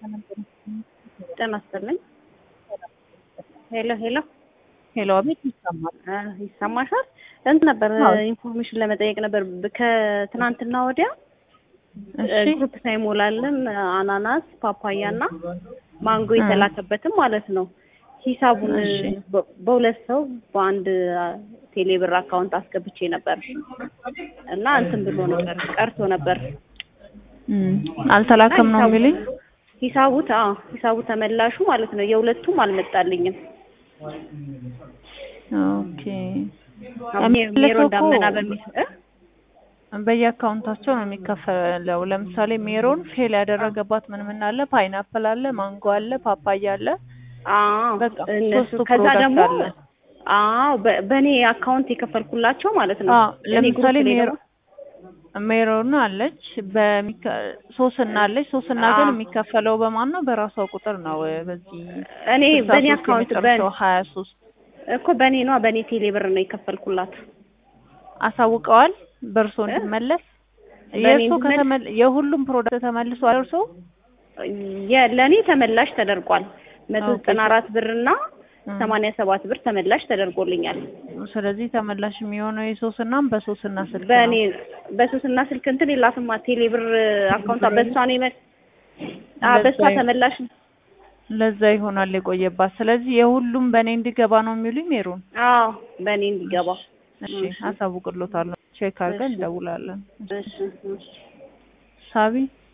ጤና ይስጥልኝ። ሄሎ ሄሎ ሄሎ፣ አቤት ይሰማል። ይሰማሻል? እንትን ነበር አዎ። ኢንፎርሜሽን ለመጠየቅ ነበር። ከትናንትና ወዲያ እሺ ግሩፕ ሳይሞላልን አናናስ፣ ፓፓያ እና ማንጎ እ። የተላከበትም ማለት ነው ሂሳቡን እሺ። በ- በሁለት ሰው በአንድ ቴሌብር አካውንት አስገብቼ ነበር እና እንትን ብሎ ነበር ቀርቶ ነበር እም፣ አልተላከም ነው ሂሳቡ- የሚሉኝ። ሂሳቡ ተ- አዎ ሂሳቡ ተመላሹ ማለት ነው የሁለቱም አልመጣልኝም። ኦኬ ሜ- ሜሮ የሚልከው እኮ ዳመና በሚል እ? በየአካውንታቸው ነው የሚከፈለው። ለምሳሌ ሜሮን ፌል ያደረገባት ምን ምን አለ? ፓይናፕል አለ፣ ማንጎ አለ፣ ፓፓያ አለ። አዎ በቃ እነሱ ሶስቱ ከዛ ፕሮዳክት ደግሞ አለ። አዎ በ- በእኔ አካውንት የከፈልኩላቸው ማለት ነው። አዎ እኔ ለምሳሌ ግሩፕ ላይ ሜሮ ደግሞ- ሜሮን አለች በሚከ ሶስና አለች። ሶስና ግን አዎ። የሚከፈለው በማን ነው? በራሷ ቁጥር ነው። በዚህ እኔ ስልሳ በእኔ ሶስት አካውንት የመጨረሻው ሀያ ሶስት እኮ በእኔ ነዋ በእኔ ቴሌ ብር ነው የከፈልኩላት። አሳውቀዋል በእርሶ እ? እንዲመለስ በእኔ የእርሶ እንዲመለስ? ከተመል የሁሉም ፕሮዳክት ተመልሷል። እርሶ የ- ለእኔ ተመላሽ ተደርጓል። መቶ ኦኬ። ዘጠና አራት ብር እና እ። ሰማንያ ሰባት ብር ተመላሽ ተደርጎልኛል። ስለዚህ ተመላሽ የሚሆነው የሶስናም በሶስና ስልክ በእኔ ነው። በሶስትና ስልክ እንትን የላትማ ቴሌ ብር አካውንቷ በእሷ ነው የመ- አዎ በእሷ ለዛ ይ- ተመላሽ ለዛ ይሆናል የቆየባት። ስለዚህ የሁሉም በእኔ እንዲገባ ነው የሚሉኝ ሜሮን። አዎ በእኔ እንዲገባ እሺ እሺ። አሳውቅሎታለሁ። ቼክ አድርገን እሺ። እንደውላለን። እሺ እሺ ሳቢ